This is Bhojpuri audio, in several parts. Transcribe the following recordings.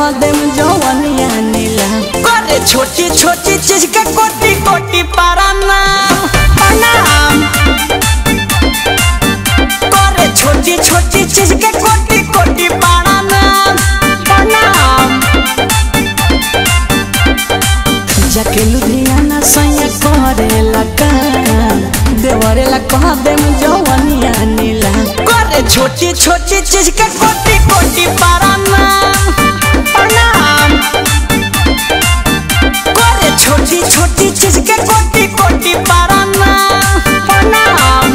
कह देम जवनिया नीला करे छोटी छोटी चीज के कोटी कोटी प्रणाम प्रणाम करे छोटी छोटी चीज के कोटी कोटी प्रणाम प्रणाम जाके लुधियाना सैया करेला काम देवरेला कह देम जवनिया नीला करे छोटी छोटी चीज के कोटी कोटी प्रणाम प्रणाम करे छोटी छोटी चीज के कोटी कोटी प्रणाम प्रणाम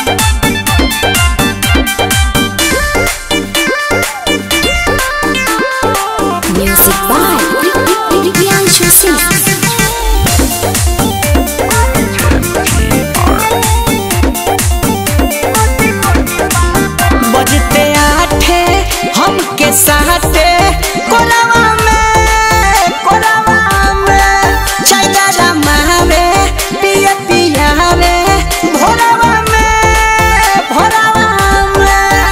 Music by Priyanshu Singh. बजते आठे हमके साथे कोलावा में कोलावा में चाय गाला मावे पिया पिया रे भोलावा में भोलावा में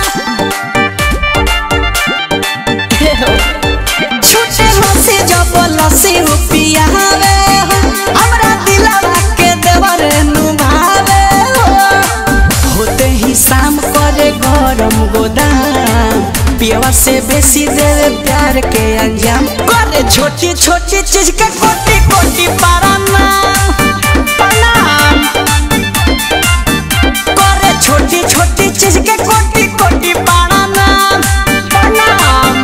छूटे हंसी जब लसी हो पिया रे हमरा दिलवा के देवर नुभावे हो होते ही शाम करे गरम गोदाम पियवा से बेसी देवे प्यार के अंजाम करे छोटी छोटी चीज के कोटी कोटी प्रणाम प्रणाम करे छोटी छोटी चीज के कोटी कोटी प्रणाम प्रणाम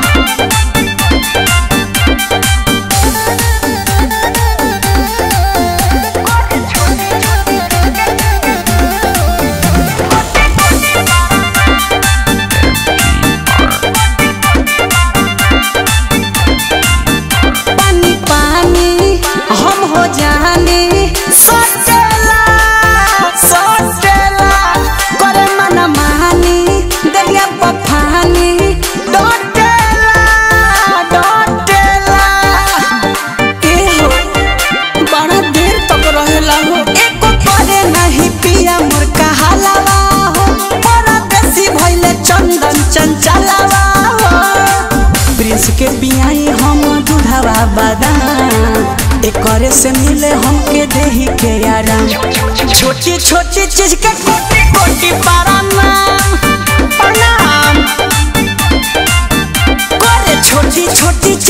पानी पानी हम हो जानी सोचेला सोचेला करे मन मानी दरिया पफानी डोटेला डोटेला ए हो बड़ा देर तक रहेला हो एको करे नहीं पिया मोर कहालावा हो बड़ा देसी भइले चंदन चंचलावा हो प्रिंस के बियाई हम दूधवा बादाम एकरे से मिले हमके देही के आराम छोटी छोटी चीज के कोटी कोटी प्रणाम प्रणाम करे छोटी छोटी